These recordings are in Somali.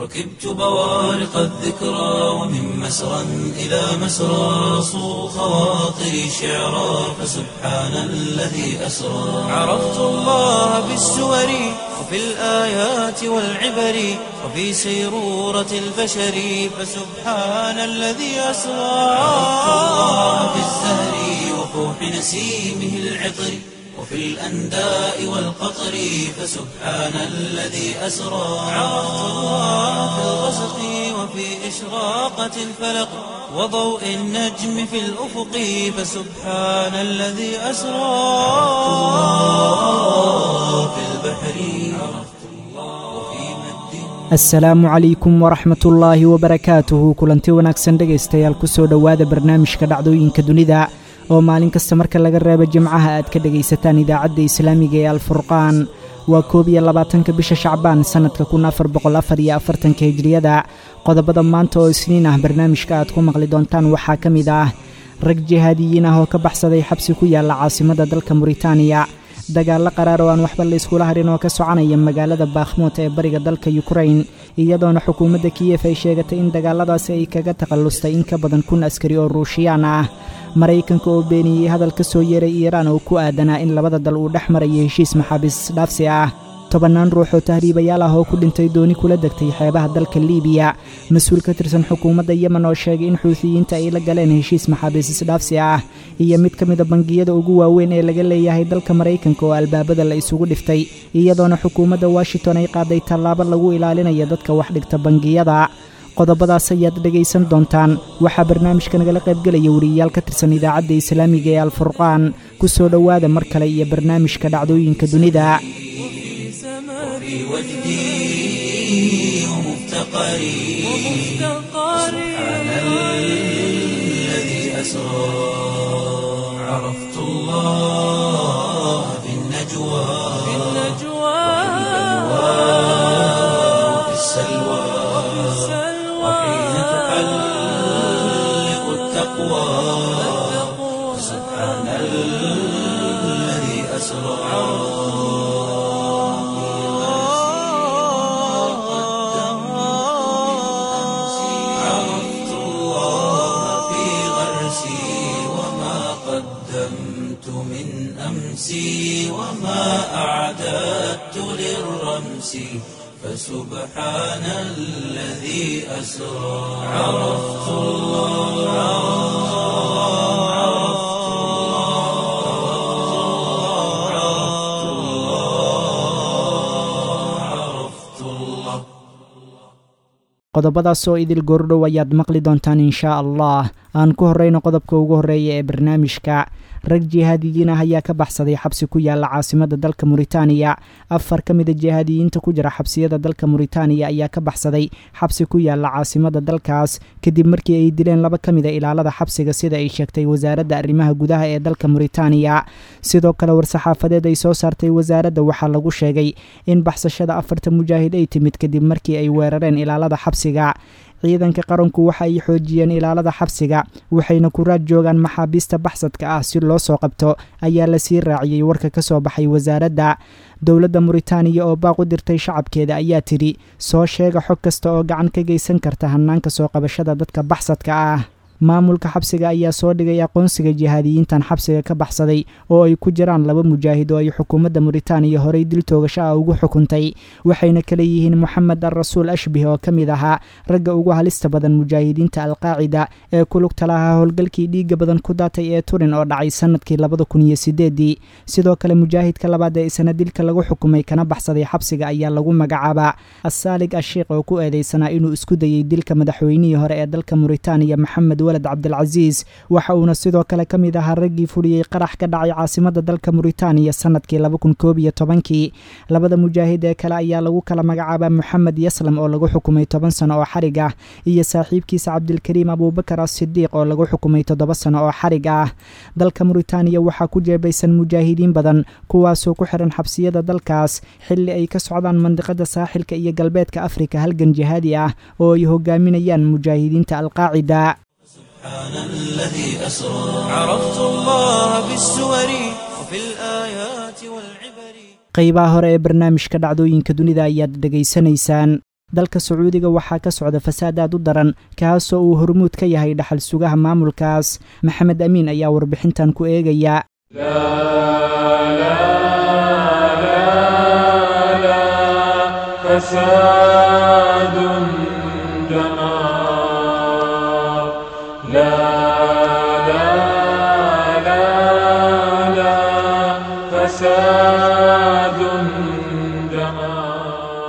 ركبت بوارق الذكرى ومن مسرى إلى مسرى صو خواطري شعرا فسبحان الذي أسرى عرفت الله بالسور وفي الآيات والعبر وفي سيرورة البشر فسبحان الذي أسرى عرفت الله بالزهر وفوح نسيمه العطر وفي الأنداء والقطر فسبحان الذي أسرى عرفت الله في الغسق وفي إشراقة الفلق وضوء النجم في الأفق فسبحان الذي أسرى في البحر عرفت الله وفي مد asalaamu calaykum waraxmat ullaahi wabarakaatuhu kulanti wanaagsan dhegaystayaal kusoo dhowaada barnaamijka dhacdooyinka dunida oo maalin kasta marka laga reebo jimcaha aad ka dhegaysataan idaacadda islaamiga ee alfurqaan waa koob iyo labaatanka bisha shacbaan sannadka kun afar boqol afar iyo afartanka hijriyada qodobada maanta oo isniin ah barnaamijka aad ku maqli doontaan waxaa ka mid ah rag jihaadiyiin ah oo ka baxsaday xabsi ku yaalla caasimadda dalka muritaaniya dagaallo qaraar oo aan waxba la iskula harin oo ka soconaya magaalada bakhmuut ee bariga dalka yukrain iyadoona xukuumadda kiyef ay sheegatay in dagaalladaasi ay kaga takhallustay in ka badan kun askari oo ruushiyaan ah maraykanka oo beeniyey hadal ka soo yeeray iiraan oo ku aadanaa in labada dal uu dhex marayo heshiis maxaabiis dhaafsi ah tobannaan ruux oo tahriibayaal ah oo ku dhintay dooni kula degtay xeebaha dalka liibiya mas-uul ka tirsan xukuumadda yemen oo sheegay in xuutiyiinta ay la galeen heshiis maxaabiis isdhaafsi ah iyo mid ka mida bangiyada ugu waaweyn ee laga leeyahay dalka maraykanka oo albaabada la isugu dhiftay iyadoona xukuumadda washington ay qaaday tallaabo lagu ilaalinayo dadka wax dhigta bangiyada qodobadaas ayaad dhegaysan doontaan waxaa barnaamijka nagala qaybgelaya wariyayaal ka tirsan idaacadda islaamiga ee alfurqaan ku soo dhowaada mar kale iyo barnaamijka dhacdooyinka dunida في وجدي ومفتقري سبحان الذي أسرى عرفت الله في النجوى وفي السلوى وحين تحلق التقوى سبحان الذي أسرى عرفت الله في غرسي وما قدمت من أمسي وما أعددت للرمس فسبحان الذي أسرى عرفت الله عرفت الله عرفت الله عرفت الله qodobadaas oo idil goordhow ayaad maqli doontaan inshaa allah aan ku horreyno qodobka ugu horreeya ee barnaamijka rag jihaadiyiin ah ayaa ka baxsaday xabsi ku yaalla caasimadda dalka muritaaniya afar ka mida jihaadiyiinta ku jira xabsiyada dalka muritaaniya ayaa ka baxsaday xabsi ku yaalla caasimadda dalkaas kadib markii ay dileen laba ka mida ilaalada xabsiga sida ay sheegtay wasaaradda arrimaha gudaha ee dalka muritaaniya sidoo kale war-saxaafadeed ay soo saartay wasaaradda waxaa lagu sheegay in baxsashada afarta mujaahid ay timid kadib markii ay weerareen ilaalada xabsiga ciidanka qaranku waxa ay xoojiyeen ilaalada xabsiga waxayna ku raad joogaan maxaabiista baxsadka ah si loo soo qabto ayaa lasii raaciyey warka ka soo baxay wasaaradda dowladda muritaaniya oo baaq u dirtay shacabkeeda ayaa tidhi soo sheega xog kasta oo gacan ka geysan karta hannaanka soo qabashada dadka baxsadka ah maamulka xabsiga ayaa soo dhigay aqoonsiga jihaadiyiintan xabsiga ka baxsaday oo ay ku jiraan laba mujaahid oo ay xukuumadda muritaaniya horey dil toogasho ah ugu xukuntay waxayna kala yihiin moxamed al rasuul ashbih oo ka mid ahaa ragga ugu halista badan mujaahidiinta alqaacida ee ku lugta lahaa howlgalkii dhiigga badan ku daatay ee turin oo dhacay sannadkii labada kun iyo sideedii sidoo kale mujaahidka labaad ee isna dilka lagu xukumay kana baxsaday xabsiga ayaa lagu magacaabaa assaalig ashiikh oo ku eedeysanaa inuu isku dayey dilka madaxweynihii hore ee dalka muritaaniya maxamed walad cabdilcasiis waxa uuna sidoo kale ka mid ahaa raggii fuliyey qarax ka dhacay caasimadda dalka muritaaniya sannadkii laba kun koob iyo tobankii labada mujaahid ee kale ayaa lagu kala magacaabaa moxamed yaslam oo lagu xukumay toban sano oo xarig ah iyo saaxiibkiisa cabdilkariim abuubakar asidiiq oo lagu xukumay toddoba sano oo xarig ah dalka muritaaniya waxaa ku jeebaysan mujaahidiin badan kuwaasoo ku xiran xabsiyada dalkaas xilli ay ka socdaan mandiqada saaxilka iyo galbeedka afrika halgan jihaadi ah oo ay hogaaminayaan mujaahidiinta alqaacida سبحان الذي أسرى عرفت الله بالسور وفي الآيات والعبر qaybaha hore ee barnaamijka dhacdooyinka dunida ayaad dhegaysanaysaan dalka sacuudiga waxaa ka socda fasaad aad u daran kaasoo uu hormuud ka yahay dhaxal sugaha maamulkaas maxamed amiin ayaa warbixintan ku eegaya فساد دمار لا لا لا لا فساد دمار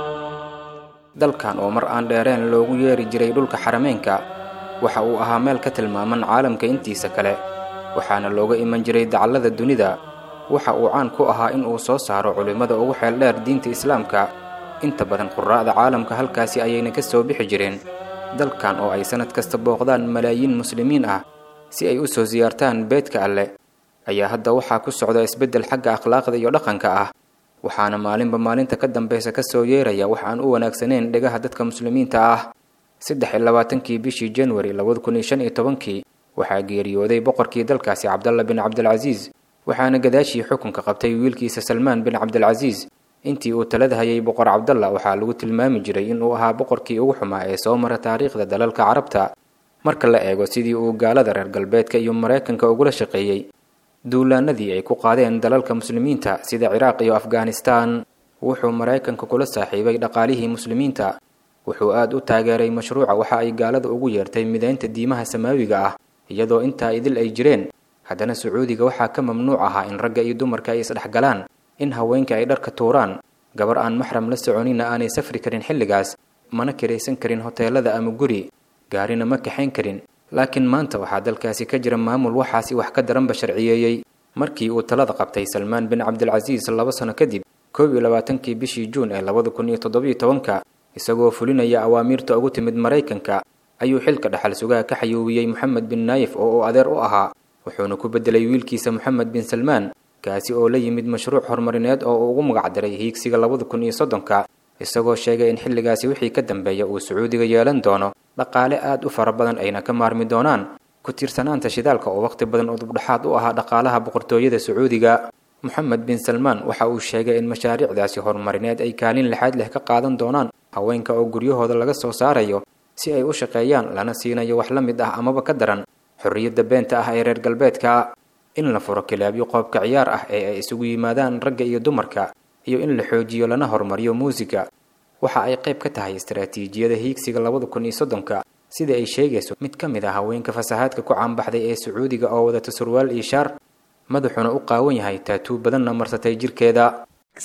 dalkan oo mar aan dheereen loogu yeeri jiray dhulka xarameenka waxa uu ahaa meel ka tilmaaman caalamka intiisa kale waxaana looga iman jiray dacallada dunida waxa uu caan ku ahaa in uu soo saaro culimmada ugu xeel dheer diinta islaamka inta badan quraa'da caalamka halkaasi ayayna ka soo bixi jireen dalkan oo ay sannad kasta booqdaan malaayiin muslimiin ah si ay u soo siyaartaan beedka alle ayaa hadda waxaa ku socda isbeddel xagga akhlaaqda iyo dhaqanka ah waxaana maalinba maalinta ka dambaysa ka soo yeeraya wax aan u wanaagsaneyn dhegaha dadka muslimiinta ah saddex iyo labaatankii bishii januari labada kun iyo shan iyo tobankii waxaa geeriyooday boqorkii dalkaasi cabdalla bin cabdilcasiis waxaana gadaashii xukunka qabtay wiilkiisa salmaan bin cabdilcasiis intii uu talada hayay boqor cabdalla waxaa lagu tilmaami jiray inuu ahaa boqorkii ugu xumaa ee soo mara taariikhda dalalka carabta marka la eego sidii uu gaalada reer galbeedka iyo maraykanka ugula shaqeeyey duulaanadii ay ku qaadeen dalalka muslimiinta sida ciraaq iyo afghanistaan wuxuu maraykanka kula saaxiibay dhaqaalihii muslimiinta wuxuu aad u taageeray mashruuca waxa ay gaalada ugu yeertay midaynta diimaha samaawiga ah iyadoo intaa idil ay jireen haddana sacuudiga waxaa ka mamnuuc ahaa in ragga iyo dumarka ay isdhexgalaan in haweenka ay dharka tuuraan gabar aan maxram la soconina aanay safri karin xilligaas mana kiraysan karin hoteelada ama guri gaarina ma kaxayn karin laakiin maanta waxaa dalkaasi ka jira maamul waxaasi wax ka daranba sharciyeeyey markii uu talada qabtay salmaan bin cabdilcasiis laba sano kadib koob iyo labaatankii bishii juun ee labada kun iyo toddobiyo tobanka isagoo fulinaya awaamiirta ugu timid maraykanka ayuu xilka dhaxal sugaha ka xayuubiyey moxamed bin naayif oo uu adeer u ahaa wuxuuna ku beddelay wiilkiisa moxamed bin salmaan kaasi oo la yimid mashruuc horumarineed oo uu ugu magacdaray hiigsiga labada kun iyo soddonka isagoo sheegay in xilligaasi wixii ka dambeeya uu sacuudiga yeelan doono dhaqaale aad u fara badan ayna ka maarmi doonaan ku tiirsanaanta shidaalka oo waqti badan udubdhexaad u ahaa dhaqaalaha boqortooyada sacuudiga moxamed bin salmaan waxa uu sheegay in mashaariicdaasi horumarineed ay kaalin lixaad leh ka qaadan doonaan haweenka oo guryahooda laga soo saarayo si ay u shaqeeyaan lana siinayo wax la mid ah amaba ka daran xorriyadda beenta ah ee reer galbeedka in la furo kilaabyo qoobka ciyaar ah ee ay isugu yimaadaan ragga iyo dumarka iyo in la xoojiyo lana horumariyo muusiga waxa ay qayb ka tahay istaraatiijiyada hiigsiga labada kun iyo soddonka sida ay sheegayso mid ka mid ah haweenka fasahaadka ku caanbaxday ee sacuudiga oo wadata surwaal iyo shaar madaxuna u qaawan yahay taatuu badanna marsatay jirkeeda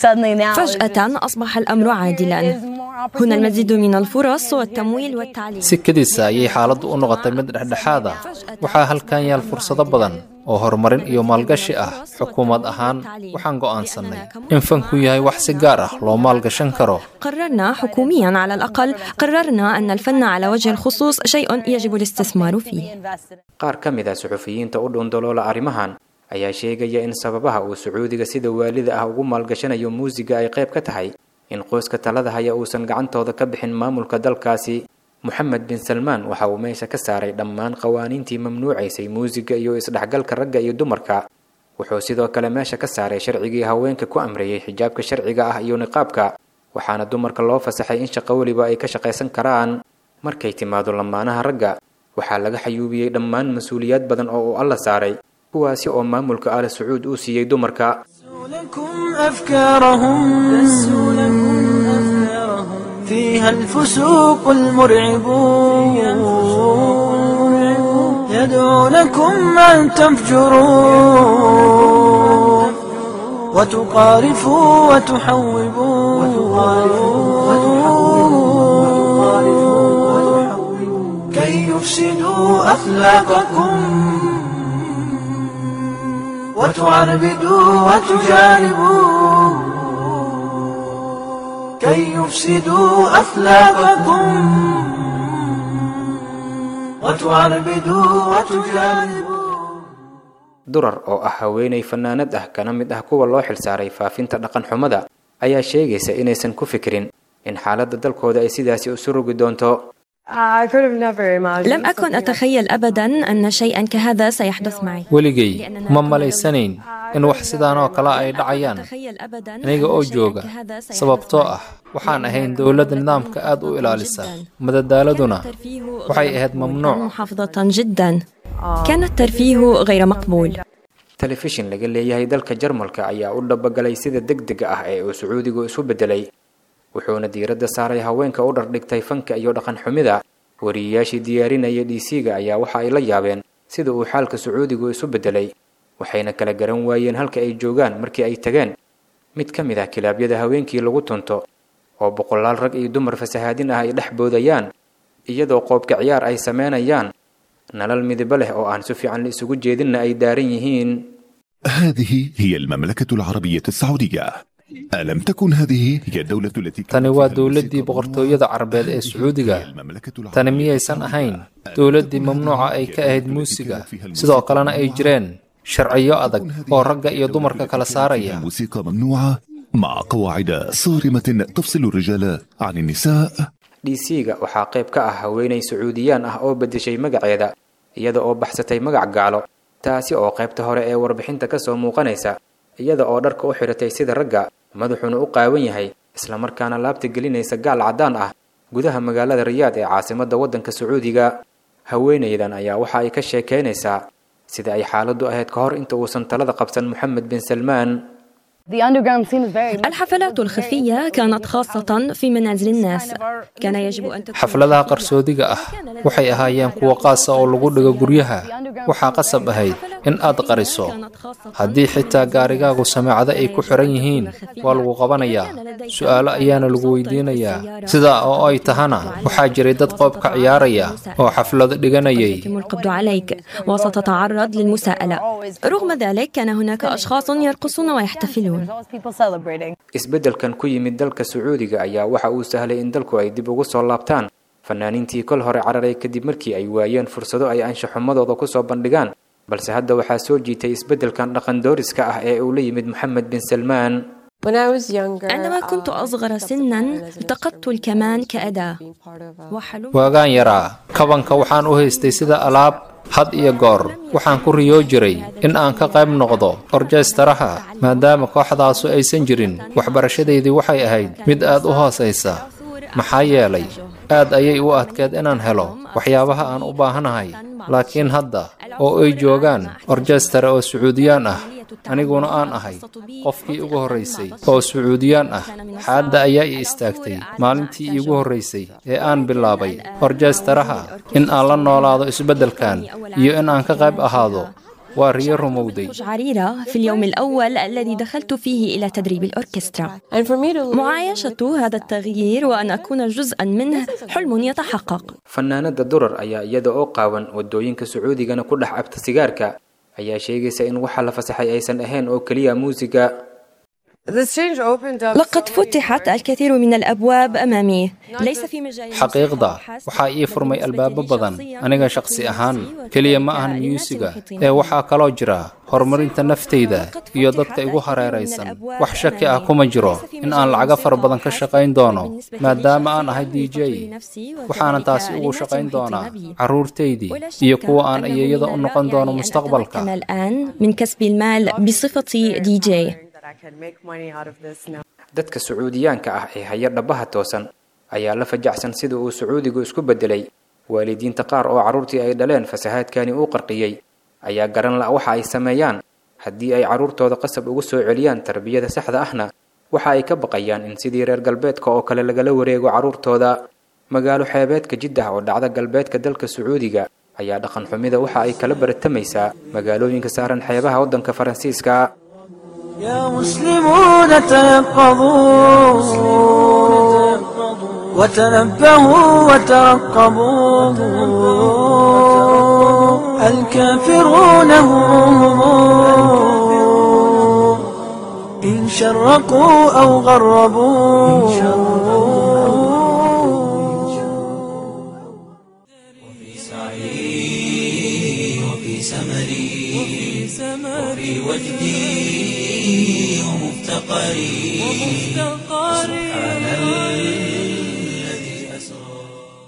فجأة أصبح الأمر عادلا هنا المزيد من الفرص والتمويل والتعليم si kadiisa ayay xaaladdu u noqotay mid dhexdhexaad ah waxaa halkan yaal fursado badan oo horumarin iyo maalgashi ah xukuumad ahaan waxaan go'aansannay in fanku yahay wax si gaar ah loo maalgashan karo قررنا حكوميا على الأقل قررنا أن الفن على وجه الخصوص شيء يجب الاستثمار فيه qaar ka mid ah suxufiyiinta u dhuundaloola arrimahan ayaa sheegaya in sababaha uu sacuudiga sida waalida ah ugu maalgashanayo muusiga ay qayb ka tahay in qoyska talada haya uusan gacantooda ka bixin maamulka dalkaasi moxamed bin salmaan waxa uu meesha ka saaray dhammaan qawaaniintii mamnuucaysay muusiga iyo isdhexgalka ragga iyo dumarka wuxuu sidoo kale meesha ka saaray sharcigii haweenka ku amreeyey xijaabka sharciga ah iyo niqaabka waxaana dumarka loo fasaxay in shaqo weliba ay ka shaqaysan karaan markay timaado lamaanaha ragga waxaa laga xayuubiyey dhammaan mas-uuliyaad badan oo uu alla saaray kuwaasi oo maamulka al sacuud uu siiyey dumarka لكم أفكارهم فيها الفسوق المرعب يدعونكم أن تفجروا وتقارفوا وتحوبوا كي يفسدوا أخلاقكم وتعربدوا وتجانبوا كي يفسدوا أخلاقكم وتعربدوا وتجانبوا durar oo ah haweenay fanaanad ah kana mid ah kuwa loo xilsaaray faafinta dhaqan xumada ayaa sheegaysa inaysan ku fikirin in xaaladda dalkooda ay sidaasi isu rogi doonto لم أكن أتخيل أبدا أن شيئا كهذا سيحدث معي weligay ma malaysanayn in wax sidaan oo kale ay dhacayaan aniga oo jooga sababtoo ah waxaan ahayn dowladda nidaamka aad u ilaalisa madadaaladuna waxay ahayd mamnuuc محافظة جدا كان الترفيه غير مقبول telefishin laga leeyahay dalka jarmalka ayaa u dhabagalay sida degdega ah ee uu sacuudigu isu beddelay wuxuuna diiradda saaray haweenka u dhardhigtay fanka iyo dhaqan xumida wariyeyaashii diyaarinaya d c-ga ayaa waxa ay la yaabeen sida uu xaalka sacuudigu isu beddelay waxayna kala garan waayeen halka ay joogaan markii ay tageen mid ka mid ah kilaabyada haweenkii lagu tunto oo boqolaal rag iyo dumar fasahaadin ah ay dhex boodayaan iyadoo qoobka ciyaar ay sameynayaan nalal midibo leh oo aan si fiican la isugu jeedinna ay daaran yihiin هذه هي المملكة العربية السعودية ألم تكن هذه هي الدولة التي tani waa dowladdii boqortooyada carabeed ee sacuudiga tani miyaysan ahayn dowladdii mamnuuca ay ka ahayd muusiga sidoo kalena ay jireen sharciyo adag oo ragga iyo dumarka kala saaraya موسيقى ممنوعة مع قواعد صارمة تفصل الرجال عن النساء d c-ga waxaa qayb ka ah haweenay sacuudiyaan ah oo beddeshay magaceeda iyada oo baxsatay magac gaalo taasi oo qaybta hore ee warbixinta ka soo muuqanaysa iyada oo dharka u xidhatay sida ragga madaxuna u qaawan yahay islamarkaana laabta gelinaysa gaal caddaan ah gudaha magaalada riyaad ee caasimadda waddanka sacuudiga haweenaydan ayaa waxa ay ka sheekaynaysaa sida ay xaaladdu ahayd ka hor inta uusan talada qabsan moxamed bin salmaan الحفلات الخفية كانت خاصة في منازل الناس كان يجب أن تكون xafladaha qarsoodiga ah waxay ahaayeen kuwo qaasa oo lagu dhigo guryaha waxaa qasab ahayd in aad qariso haddii xitaa gaarigaagu sameecado ay ku xiran yihiin waa lagu qabanayaa su'aalo ayaana lagu weydiinayaa sidaa oo ay tahana waxaa jiray dad qoob ka ciyaaraya oo xaflado dhiganayay يتم القبض عليك وستتعرض للمساءلة رغم ذلك كان هناك أشخاص يرقصون ويحتفلون isbeddelkan ku yimid dalka sacuudiga ayaa waxa uu sahlay in dalku ay dib ugu soo laabtaan fanaaniintii kol hore cararay kadib markii ay waayeen fursado ay anshaxumadooda ku soo bandhigaan balse hadda waxaa soo jiitay isbeddelkan dhaqan dooriska ah ee uu la yimid moxamed bin salmaan عندما كنت أصغر سنا التقطت الكمان كأداة وحلمت waagaan yaraa kabanka waxaan u haystay sida alaab had iyo goor waxaan ku riyoo jiray in aan ka qayb noqdo orjestaraha maadaama kooxdaasu aysan jirin waxbarashadaydii waxay ahayd mid aad u hoosaysa maxaa yeelay aad ayay u adkeed inaan helo waxyaabaha aan u baahanahay laakiin hadda oo ay joogaan orjestara oo sacuudiyaan ah aniguna aan ahay qofkii ugu horraysay oo sacuudiyaan ah xaadda ayaa i istaagtay maalintii iigu horraysay ee aan bilaabay orjestaraha in aan la noolaado isbeddelkan iyo in aan ka qayb ahaado waa riyo rumowday عريرة في اليوم الأول الذي دخلت فيه إلى تدريب الأوركسترا معايشة هذا التغيير وأن أكون جزءا منه حلم يتحقق fanaanada durar ayaa iyada oo qaawan wadooyinka sacuudigana ku dhex cabta sigaarka ayaa sheegaysa in waxa la fasaxay aysan ahayn oo keliya muusiga لقد فتحت الكثير من الأبواب أمامي ليس في مجال xaqiiqda waxaa ii furmay albaabo badan aniga shaqsi ahaan keliya ma ahan miyuusiga ee waxaa kaloo jira horumarinta naftayda iyo dadka igu hareeraysan wax shaki ah kuma jiro in aan lacago fara badan ka shaqayn doono maadaama aan ahay d j waxaana taasi ugu shaqayn doonaa carruurtaydii iyo kuwa aan iyayada u noqon doono mustaqbalka أنا الآن من كسب المال بصفتي دي جي dadka sacuudiyaanka ah ee haya dhabaha toosan ayaa la fajacsan sida uu sacuudigu isku beddelay waalidiinta qaar oo carruurtii ay dhaleen fasahaadkani uu qarqiyey ayaa garan la waxa ay sameeyaan haddii ay carruurtooda qasab ugu soo celiyaan tarbiyada saxda ahna waxa ay ka baqayaan in sidii reer galbeedka oo kale lagala wareego carruurtooda magaalo xeebeedka jiddah oo dhacda galbeedka dalka sacuudiga ayaa dhaqan xumida waxa ay kala baratamaysaa magaalooyinka saaran xeebaha waddanka faransiiska يا مسلمون تيقظوا وتنبهوا وترقبوا الكافرون هم إن شرقوا أو غربوا في سعي وفي سمري وفي وجدي ومفتقري سبحان الذي أسرى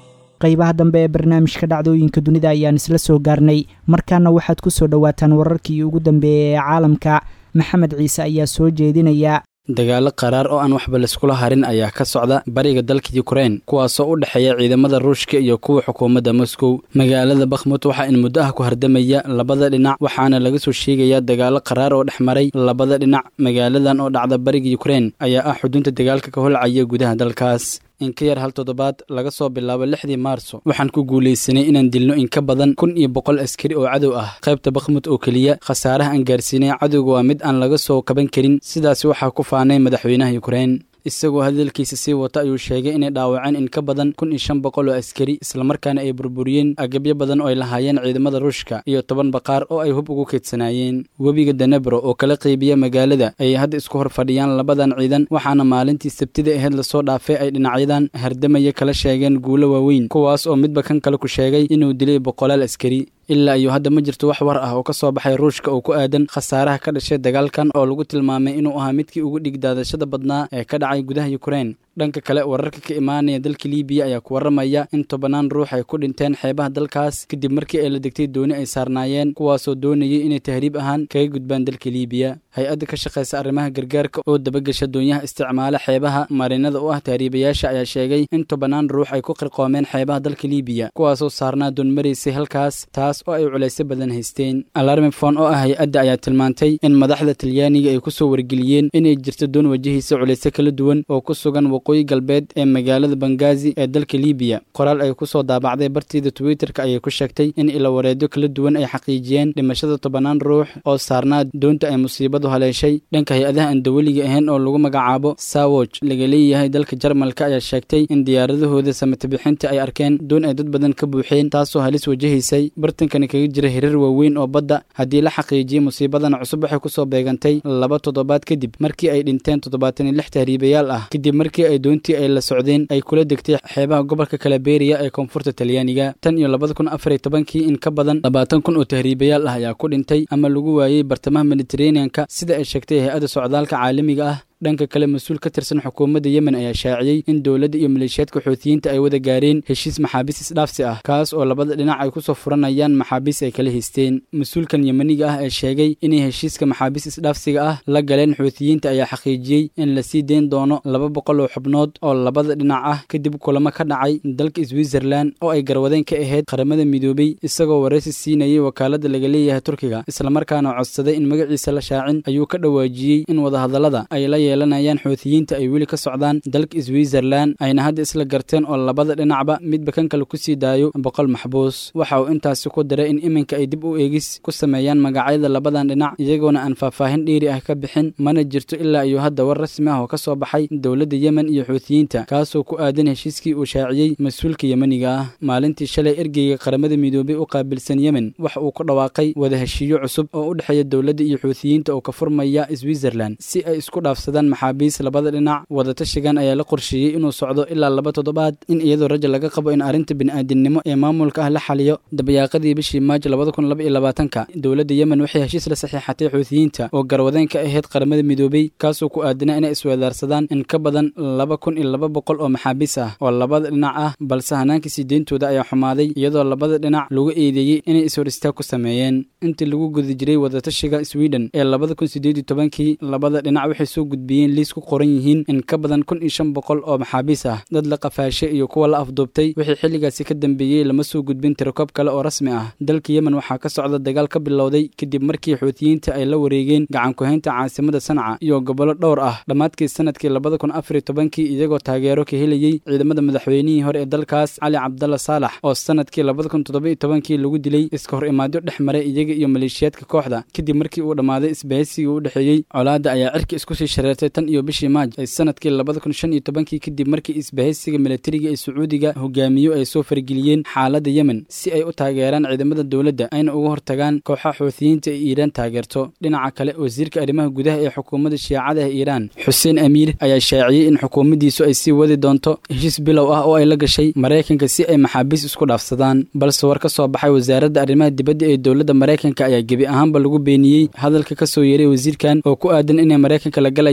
qaybaha dambe ee barnaamijka dhacdooyinka dunida ayaan isla soo gaarnay markaana waxaad ku soo dhowaataan wararkii ugu dambeeyey ee caalamka maxamed ciise ayaa soo jeedinaya dagaalo qaraar oo aan waxba laiskula harin ayaa ka socda bariga dalka yukrain kuwaasoo u dhexeeya ciidamada ruushka iyo kuwa xukuumadda moscow magaalada bakhmut waxaa in muddo ah ku hardamaya labada dhinac waxaana laga soo sheegayaa dagaalo qaraar oo dhex maray labada dhinac magaaladan oo dhacda bariga yukrain ayaa ah xudunta dagaalka ka holcaya gudaha dalkaas in ka yar hal toddobaad laga soo bilaabo lixdii maarso waxaan ku guulaysanay inaan dilno in ka badan kun iyo boqol askari oo cadow ah qaybta bakhmut oo keliya khasaaraha aan gaarsiinay cadowga waa mid aan laga soo kaban karin sidaasi waxaa ku faanay madaxweynaha yukrain isagoo hadalkiisa sii wata ayuu sheegay inay dhaawaceen in ka badan kun iyo shan boqol oo askari islamarkaana ay burburiyeen agabyo badan oo ay lahaayeen ciidamada ruushka iyo toban baqaar oo ay hub ugu keedsanaayeen webiga danebro oo kala qaybiya magaalada ayay hadda isku hor fadhiyaan labadan ciidan waxaana maalintii sabtida aheyd lasoo dhaafay ay dhinacyadan hardamaya kala sheegeen guulo waaweyn kuwaas oo midba kan kale ku sheegay inuu dilay boqolaal askari ilaa iyo hadda ma jirto wax war ah oo ka soo baxay ruushka oo ku aadan khasaaraha ka dhashay dagaalkan oo lagu tilmaamay inuu ahaa midkii ugu dhigdaadashada badnaa ee ka dhacay gudaha yukrain dhanka kale wararka ka imaanaya dalka liibiya ayaa ku warramaya in tobanaan ruux ay ku dhinteen xeebaha dalkaas kadib markii ay la degtay dooni ay saarnaayeen kuwaasoo doonayay inay tahriib ahaan kaga gudbaan dalka liibiya hay-adda ka shaqaysa arrimaha gargaarka oo dabagasha doonyaha isticmaala xeebaha marinada u ah tahriibayaasha ayaa sheegay in tobanaan ruux ay ku qirqoomeen xeebaha dalka liibiya kuwaasoo saarnaa doon maraysay halkaas taas oo ay culaysyo badan haysteen alarmifon oo ah hay-adda ayaa tilmaantay in madaxda talyaaniga ay kusoo wargeliyeen inay jirto doon wajahaysa culaysyo kala duwan oo ku sugan waqooyi galbeed ee magaalada bangazi ee dalka liibiya qoraal ay ku soo daabacday bartiida twitterka ayay ku sheegtay in ilawareedyo kala duwan ay xaqiijiyeen dhimashada tobanaan ruux oo saarnaa doonta ay musiibadu haleeshay dhanka hay-adaha aan dawaliga ahayn oo lagu magacaabo sawoj laga leeyahay dalka jarmalka ayaa sheegtay in diyaaradahooda samatobixinta ay arkeen doon ay dad badan ka buuxeen taasoo halis wajahaysay bartankani kaga jira hirar waaweyn oo badda haddii la xaqiijiyey musiibadan cusub waxay kusoo beegantay laba toddobaad kadib markii ay dhinteen toddobaatan iyo lix tahriibayaal ah kadib markii ay doontii ay la socdeen ay kula degtay xeebaha gobolka kalaberiya ee koonfurta talyaaniga tan iyo labada kun afar iyo tobankii in ka badan labaatan kun oo tahriibayaal ah ayaa ku dhintay ama lagu waayey bartamaha mediteraneanka sida ay sheegtay hay-adda socdaalka caalamiga ah dhanka kale mas-uul ka tirsan xukuumadda yemen ayaa shaaciyey in dowladda iyo maleeshiyaadka xuutiyiinta ay wada gaareen heshiis maxaabiis isdhaafsi ah kaas oo labada dhinac ay kusoo furanayaan maxaabiis ay kala haysteen mas-uulkan yemeniga ah ee sheegay inay heshiiska maxaabiis isdhaafsiga ah la galeen xuutiyiinta ayaa xaqiijiyey in la sii deyn doono laba boqol oo xubnood oo labada dhinac ah kadib kulamo ka dhacay dalka switzerland oo ay garwadeen ka ahayd qaramada midoobey isagoo waraysi siinayay wakaaladda laga leeyahay turkiga islamarkaana codsaday in magaciisa la shaacin ayuu ka dhawaajiyey in wadahadallada ay la yeelanayaan xuutiyiinta ay weli ka socdaan dalka switzerland ayna hadda isla garteen oo labada dhinacba midba kan kale kusii daayo boqol maxbuus waxa uu intaasi ku diray in iminka ay dib u eegis ku sameeyaan magacyada labadan dhinac iyagoona aan faahfaahin dheeri ah ka bixin mana jirto ilaa iyo hadda war rasmi ah oo ka soo baxay dowladda yemen iyo xuutiyiinta kaasoo ku aadan heshiiskii uu shaaciyey mas-uulka yemeniga ah maalintii shalay ergeyga qaramada midoobey u qaabilsan yemen waxa uu ku dhawaaqay wada heshiiyo cusub oo u dhexeeya dowladda iyo xuutiyiinta oo ka furmaya switzerland si ay isku dhaafsadaan maxaabiis labada dhinac wadatashigan ayaa la qorsheeyey inuu socdo ilaa laba toddobaad in iyadoo raja laga qabo in arrinta bini'aadinimo ee maamulka ah la xaliyo dabayaaqadii bishii maajo labada kun laba iyo labaatanka dowladda yemen waxay heshiis la saxiixatay xuutiyiinta oo garwadeen ka ahayd qaramada midoobey kaasoo ku aadanaa inay isweedaarsadaan in ka badan laba kun iyo laba boqol oo maxaabiis ah oo labada dhinac ah balse hanaanka sii deyntooda ayaa xumaaday iyadoo labada dhinac lagu eedeeyey inay ishor istaag ku sameeyeen intii lagu guda jiray wadatashiga sweden ee labada kun sideed iyo tobankii labada dhinac waxay soo gudbiyeen liis ku qoran yihiin in ka badan kun iyo shan boqol oo maxaabiis ah dad la qafaashay iyo kuwa la afduubtay wixii xilligaasi ka dambeeyey lama soo gudbin tirakoob kale oo rasmi ah dalka yemen waxaa ka socda dagaal ka bilowday kadib markii xuutiyiinta ay la wareegeen gacan ku-haynta caasimada sanca iyo gobollo dhowr ah dhammaadkii sanadkii labada kun afar iyo tobankii iyagoo taageero ka helayey ciidamada madaxweynihii hore ee dalkaas cali cabdalla saalax oo sanadkii labada kun toddoba iyo tobankii lagu dilay iska hor imaadyo dhex maray iyaga iyo maleeshiyaadka kooxda kadib markii uu dhammaaday isbahaysigii u dhexeeyey colaadda ayaa cirka isku sii shareertay tan iyo bishii maaj ee sanadkii labada kun shan iyo tobankii kadib markii isbahaysiga milatariga ee sacuudiga hogaamiyo ay soo fargeliyeen xaaladda yemen si ay u taageeraan ciidamada dowladda ayna uga hortagaan kooxaha xuutiyiinta ee iiraan taageerto dhinaca kale wasiirka arrimaha gudaha ee xukuumadda shiicada ee iiraan xuseen amiir ayaa shaaciyey in xukuumaddiisu ay sii wadi doonto heshiis bilow ah oo ay la gashay maraykanka si ay maxaabiis isku dhaafsadaan balse war ka soo baxay wasaaradda arrimaha dibadda ee dowladda maraykanka ayaa gebi ahaanba lagu beeniyey hadalka ka soo yeeray wasiirkan oo ku aadan inay maraykanka la galayaan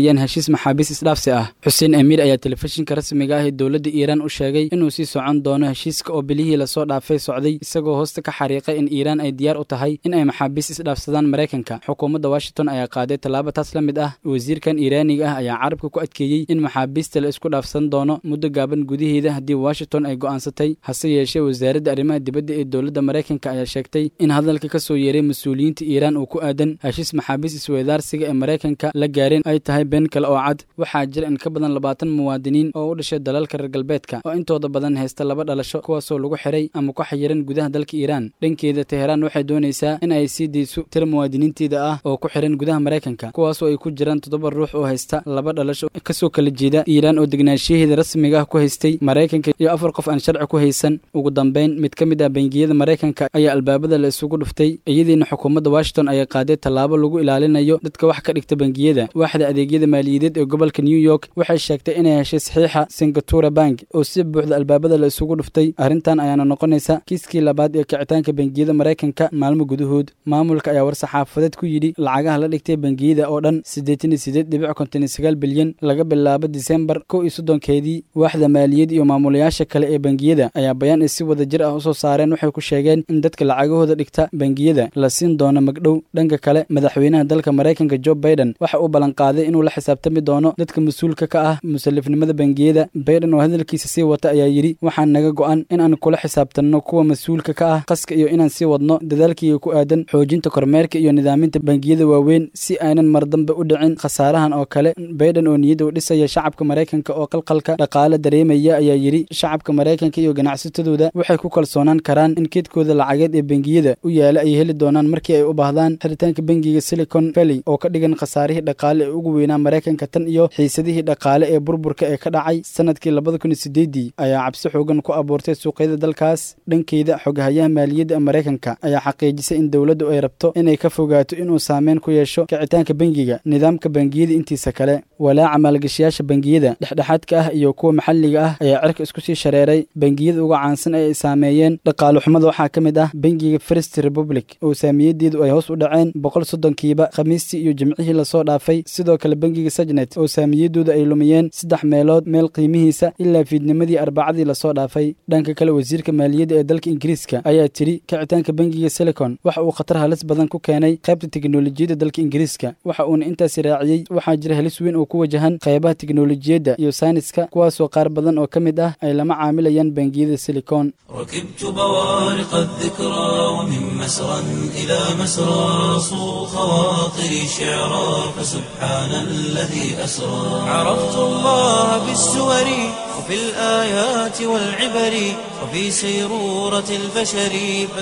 sameeyeen heshiis maxaabiis isdhaafsi ah xuseen amiir ayaa telefishinka rasmiga ah ee dowladda iiraan u sheegay inuu sii socon doono heshiiska oo bilihii lasoo dhaafay socday isagoo hoosta ka xariiqay in iiraan ay diyaar u tahay in ay maxaabiis isdhaafsadaan maraykanka xukuumadda washington ayaa qaaday tallaabo taas la mid ah wasiirkan iiraaniga ah ayaa carabka ku adkeeyey in maxaabiista la isku dhaafsan doono muddo gaaban gudaheeda haddii washington ay go'aansatay hase yeeshee wasaaradda arrimaha dibadda ee dowladda maraykanka ayaa sheegtay in hadalka ka soo yeeray mas-uuliyiinta iiraan uu ku aadan heshiis maxaabiis isweydaarsiga ee maraykanka la gaareen ay tahay been kale oo cad waxaa jira in ka badan labaatan muwaadiniin oo u dhashay dalalka reer galbeedka oo intooda badan haysta laba dhalasho kuwaasoo lagu xiray ama ku xayiran gudaha dalka iiraan dhankeeda teheraan waxay doonaysaa in ay sii dayso tira muwaadiniinteeda ah oo ku xiran gudaha maraykanka kuwaasoo ay ku jiraan toddoba ruux oo haysta laba dhalasho kasoo kala jeeda iiraan oo degnaanshiyaheeda rasmiga ah ku haystay maraykanka iyo afar qof aan sharci ku haysan ugu dambeyn mid ka mid ah bangiyada maraykanka ayaa albaabada la isugu dhuftay iyadiina xukuumadda washington ayaa qaaday tallaabo lagu ilaalinayo dadka wax ka dhigta bangiyada waaxda adeegyada maaliyadeed ee gobolka new york waxay sheegtay inay heshay saxiixa singatura bank oo si buuxda albaabada la isugu dhuftay arrintan ayaana noqonaysa kiiskii labaad ee kicitaanka bangiyada maraykanka maalmo gudahood maamulka ayaa war-saxaafadeed ku yidhi lacagaha la dhigtay bangiyada oo dhan siddeetan iyo siddeed dhibic konton iyo sagaal bilyan laga bilaabo disembar kow iyo soddonkeedii waaxda maaliyad iyo maamulayaasha kale ee bangiyada ayaa bayaan ay si wada jir ah usoo saareen waxay ku sheegeen in dadka lacagahooda dhigta bangiyada la siin doono magdhow dhanka kale madaxweynaha dalka maraykanka jo baiden waxa uu ballanqaaday inuu la xisaabtami doono dadka mas-uulka ka ah musalifnimada bangiyada baiden oo hadalkiisa sii wata ayaa yidhi waxaan naga go'an in aan kula xisaabtanno kuwa mas-uulka ka ah qaska iyo inaan sii wadno dadaalkiiga ku aadan xoojinta kormeerka iyo nidaaminta bangiyada waaweyn si aynan mar dambe u dhicin khasaarahan oo kale baiden oo niyadda u dhisaya shacabka maraykanka oo qalqalka dhaqaale dareemaya ayaa yidhi shacabka maraykanka iyo ganacsatadooda waxay ku kalsoonaan karaan in keedkooda lacageed ee bangiyada u yaala ay heli doonaan markii ay u baahdaan xiritaanka bangiga silicon valley oo ka dhigan khasaarihii dhaqaale ee ugu weynaa maraykanka tan iyo xiisadihii dhaqaale ee burburka ee ka dhacay sanadkii labada kun iyo sideedii ayaa cabsi xoogan ku abuurtay suuqyada dalkaas dhankeeda xogahayaha maaliyadda ee maraykanka ayaa xaqiijisay in dowladdu ay rabto inay ka fogaato inuu saameyn ku yeesho kicitaanka bangiga nidaamka bangiyada intiisa kale walaaca maalgashayaasha bangiyada dhexdhexaadka ah iyo kuwa maxalliga ah ayaa cirka isku sii shareeray bangiyada uga caansan ee ay saameeyeen dhaqaale xumada waxaa ka mid ah bangiga first republic oo saamiyadeedu ay hoos u dhaceen boqol soddonkiiba khamiistii iyo jimcihii lasoo dhaafay sidoo kale bangiga sajnet oo saamiyadooda ay lumiyeen saddex meelood meel qiimihiisa ilaa fiidnimadii arbacadii lasoo dhaafay dhanka kale wasiirka maaliyadda ee dalka ingiriiska ayaa tidhi kicitaanka bangiga silicon waxa uu khatar halis badan ku keenay qaybta teknolojiyadda dalka ingiriiska waxa uuna intaasi raaciyey waxaa jira halis weyn oo ku wajahan qaybaha teknolojiyadda iyo sayniska kuwaasoo qaar badan oo ka mid ah ay lama caamilayaan bangiyada silicon ركبت بوارق الذكرى ومن مسرى إلى مسرى صو خواطري شعرا فسبحان الذي أسرى عرفت الله بالسور وفي الآيات والعبر وفي سيرورة البشر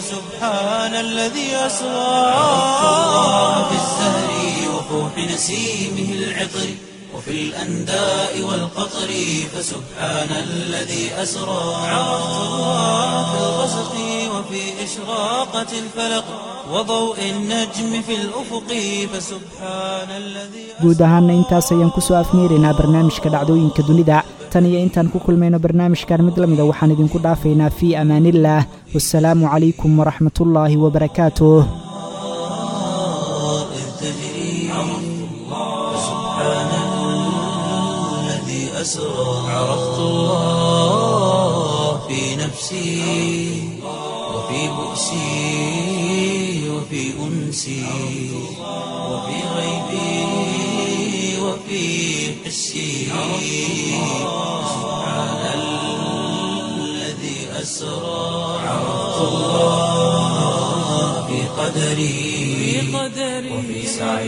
فسبحان الذي أسرى عرفت الله بالزهر وفوح نسيمه العطر وفي الأنداء والقطر فسبحان الذي أسرى عرفت الله في الغسق وفي إشراقة الفلق وضوء النجم في الأفق فسبحان الذي guud ahaanna intaas ayaan ku soo afmeeraynaa barnaamijka dhacdooyinka dunida tan iyo intaan ku kulmayno barnaamijkan mid la mida waxaan idinku dhaafaynaa fii amaaniillaah wasalaamu calaykum waraxmatullaahi wabarakaatuh أسرى عرفت الله في نفسي وفي بؤسي وفي أنسي وفي غيبي وفي حسي سبحان الذي أسرى عرفت الله في قدري وفي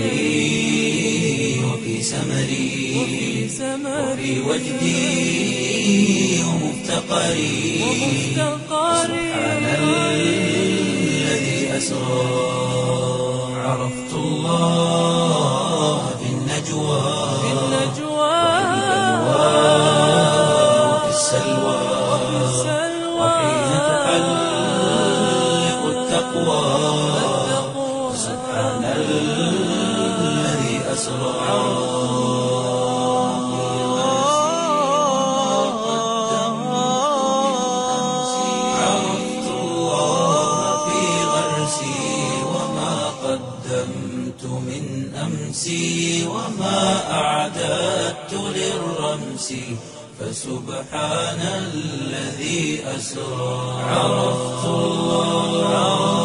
سعي وفي سمري وفي وجدي ومفتقري سبحان الذي أسرى عرفت الله في النجوى وفي السلوى وحين تحلق التقوى سبحان الذي أسرى عرفت الله في غرسي وما قدمت من أمسي وما أعددت نفسي فسبحان الذي أسرى عرفت الله